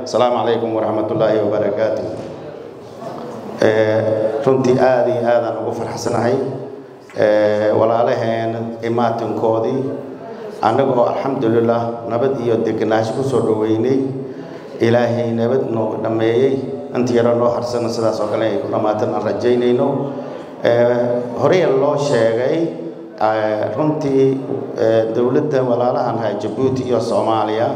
asalaamu calaykum waraxmatullaahi wabarakaatu runtii aada iyo aadaan ugu farxsanahay walaalaheen imaatinkoodii annagoo alxamdulilah nabad iyo degenaansho ku soo dhoweynay ilaahay nabad noogu dhammeeyey inta yaro noo harsana sidaas oo kale ay ku dhammaatan aan rajaynayno horey loo sheegay runtii dowladda walaalahan ahay jabuuti iyo soomaaliya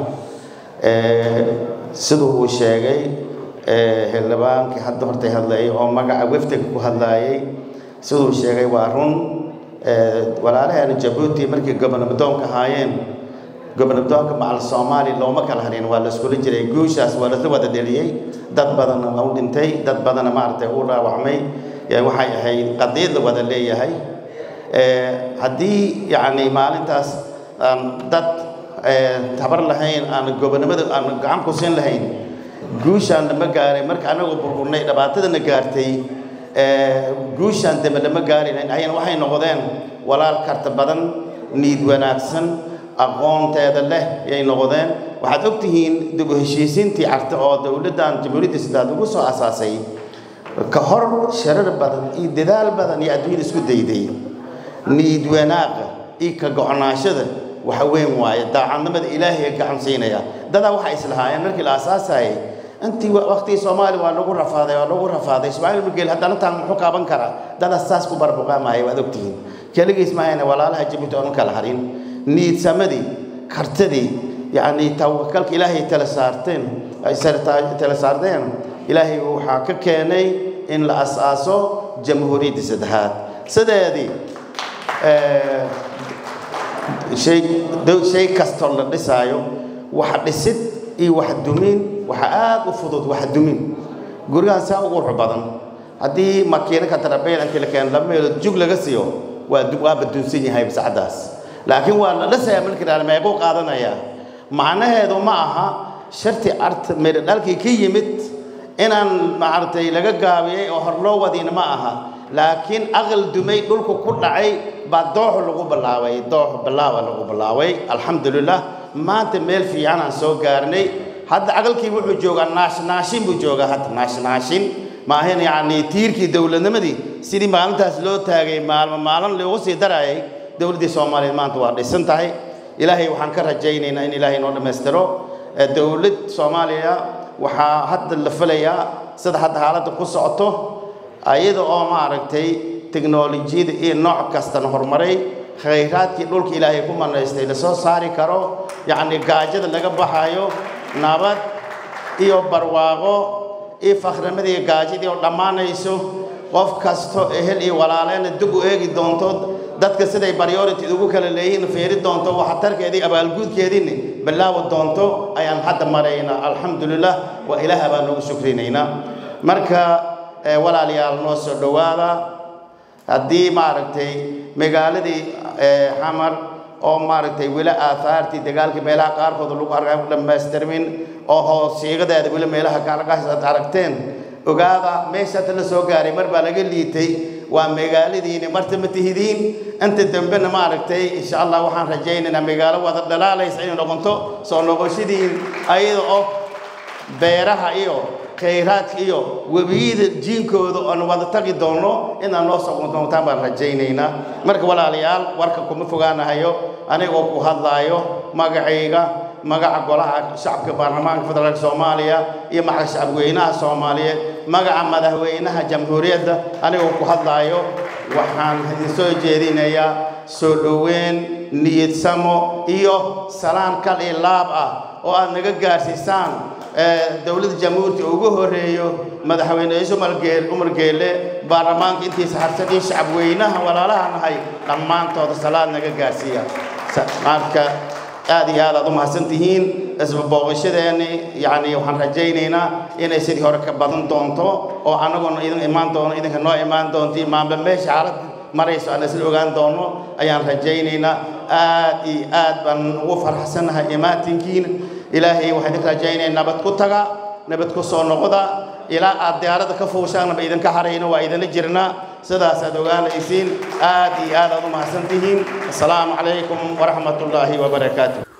siduu uu sheegay xildhibaankii hadda hortay hadlayay oo magaca wefdiga ku hadlaayay siduu sheegay waa run walaalaheena jabuuti markii gobonabdoonka ahaayeen gobonabdoonka macal soomaali looma kala harin waa la iskula jiray guushaas waa lasla wada dheliyey dad badanna u dhintay dad badanna maaragtay u dhaawacmay waxay ahayd qadiid la wada leeyahay haddii yacni maalintaas aan dad tabar lahayn aan gobonimada aan gacan ku siin lahayn guushaan lama gaaray marka anagoo burburnay dhibaatadana gaartay guushaan dambe lama gaari lahayn ayana waxay noqdeen walaal karta badan niid wanaagsan aqoonteeda leh yay noqdeen waxaad og tihiin dib u heshiisiintii carta oo dowladdan jamhuuriyadda sidaad ugu soo asaasay ka hor sharar badan iyo dadaal badan iyo adduunyada isku dayday niid wanaaqa iyo ka go-naashada waxa weyn waaye daacadnimada ilaahay gacan siinaya dadaa waxay islahaayeen markii la aasaasayay intii waqtigii soomaaliya waa lagu rafaaday waa lagu rafaaday ismaaciil mugeel haddana taan muxuu kaaban karaa dadaa saas ku barbuqaamaya waad ogtihiin keligiis maahayna walaalaha jabuuti oonu kala harin niidsamadii kartadii yacni tawakalka ilaahay tala saarteen ay tala saarteen ilaahay waxaa ka keenay in la asaaso jamhuuriyadda saddexaad sideedii shay shay kastoo la dhisaayo wax dhisid iyo wax dumin waxa aada u fudud wax dumin gurigaan saa u qurux badan haddii makiinaka tarabeyn intii la keeno laba meelood jug laga siiyo waa waaba dunsan yahay sacdaas laakiin waa la dhisayaa markii la meequu qaadanayaa macnaheedu ma aha sharti art meedha dhalkii ka yimid inaan maaragtay laga gaabiyey oo hor loo wadiina ma aha laakiin aqal dumay dhulku ku dhacay baa dooxu lagu bilaabay doox bilaawa lagu bilaabay alxamdulilah maanta meel fiican aan soo gaarnay hadda aqalkii wuxuu joogaa naashnaashin buu joogaa hadda naashnaashin maahan yacni tiirkii dowladnimadii sidii maalintaas loo taagay maalmo maalin loogu sii darayay dowladdii soomaaliyeed maanta waa dhisan tahay ilaahay waxaan ka rajaynaynaa in ilaahay noo dhammaystiro dowlad soomaaliya waxaa hadda la filayaa sida hadda xaaladda ku socoto ayada oo maaragtay teknolojiyada iyo nooc kastana horumaray khayraadkii dhulka ilaahay ku manaystay lasoo saari karo yacni gaajada laga baxayo nabad iyo barwaaqo iyo fakhrimadii gaajadii oo dhammaanayso qof kasto ehel iyo walaaleyna dib u eegi doonto dadka siday priority ugu kala leeyihiin fiiri doonto waxtarkeedii abaalguudkeediina bilaawi doonto ayaan hadda maraynaa alxamdulilah waa ilaah baan noogu shukrinaynaa marka walaalayaal noo soo dhowaada haddii maaragtay magaaladii xamar oo maaragtay weli aahaartii dagaalkii meelaha qaarkood lagu arkaa dhammaystirmin oo hoosiigadeeda weli meelaha kaarkaas aad aragteen ogaada meeshaata la soo gaaray mar baa laga liitay waa magaaladiini marta ma tihidiin inta dambena maaragtay insha allah waxaan rajaynaynaa magaalo wada dhalaalaysa inay noqonto soo noqoshadiin ayada oo beeraha iyo khayraadka iyo webiyada jiinkooda oon wada tagi doono inaad noo soo doontaan baan rajaynaynaa marka walaalayaal warka kuma fogaanahayo anigoo ku hadlaayo magacayga magaca golaha shacabka baarlamaanka federaalka soomaaliya iyo magaca shacabweynaha soomaaliyeed magaca madaxweynaha jamhuuriyadda anigoo ku hadlaayo waxaan idin soo jeedinayaa soo dhoweyn niyadsamo iyo salaan kal iyo laab ah oo aad naga gaarsiisaan dowladda jamhuurta ugu horeeyo madaxweyne ciise umar geele baarlamaanka intiisa harsan iyo shacabweynaha walaalaha nahay dhammaantooda salaad naga gaarsiiya marka aad iyo aad aad u mahadsan tihiin isba booqashadeenni yacni waxaan rajaynaynaa inay sidii hore ka badan doonto oo annaguna idin imaan doono idinka noo imaan doonti maamba meesha xaalad marayso aan isla ogaan doono ayaan rajaynaynaa aad iyo aad baan ugu farxsanahay imaatinkiina ilaahay waxaan idin rajaynaya nabad ku taga nabad ku soo noqda ilaa aad diyaarada ka fuushaanba idinka harayno waa idinla jirnaa sidaas aad ogaanaysiin aad iyo aad aad u mahadsan tihiin assalaamu calaykum waraxmat ullaahi wabarakaatu